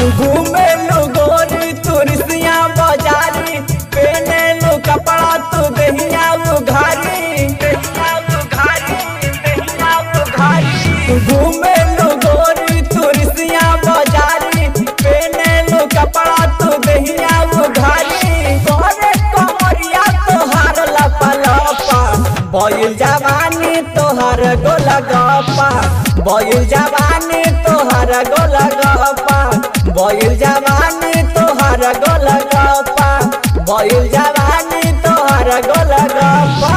घूमे लो गोरी तुरसिया बाजारी पहने लो कपड़ा तू दहिया उघारी दहिया उघारी दहिया उघारी घूमे लो गोरी तुरसिया बाजारी पहने लो कपड़ा तू दहिया उघारी तोरे कमरिया तोहार लपा लपा बयुल जवानी तोहर गोला गपा बयुल जवानी तोहर गोला गपा बयुल जवानी तोहर गोला गपा बयुल जवानी तोहर गोला गपा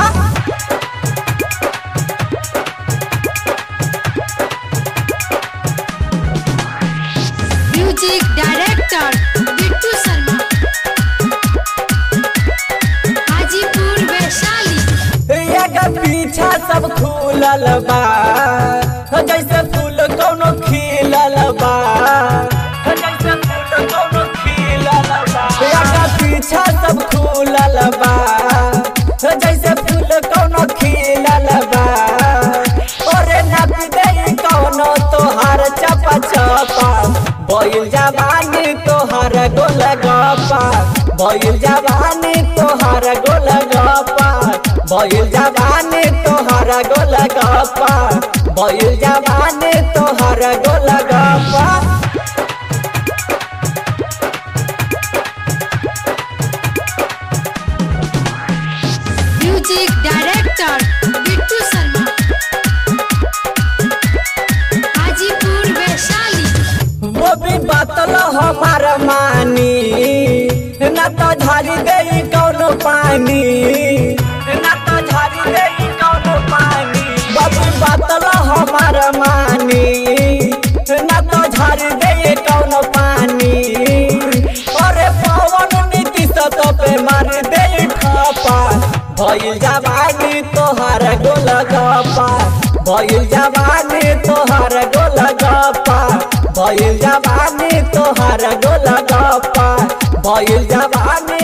म्यूजिक डायरेक्टर बिट्टू शर्मा हाजीपुर वैशाली एगा पीछा सब खुलल बा हो जैसे फूल कोनो खिलल बा हो जैसे फूल कोनो खिलल बा एगा पीछा सब खुलल बा हो जैसे फूल कोनो खिलल बा ओरे नाप दे कोनो तोहार चपा चपा बयुल जवानी तोहार गोल गपा बयुल जवानी तोहार गोल गपा बयुल जवानी तोहार गोल गपा बयुल जवानी तोहार गोल गपा म्यूजिक डायरेक्टर बिट्टू शर्मा हाजीपुर वैशाली वो भी बतल हमार मानी न तो झारी दे कौनो पानी न तो झारी दे कौनो पानी बाबू बतल हमार मानी न तो झारी दे कौनो पानी अरे पवन नीति तो पे मार दे ठपा भइल जवानी तोहार गोल गपा भइल जवानी तोहार गोल गपा भइल जवानी तोहार गोल गपा भइल जवानी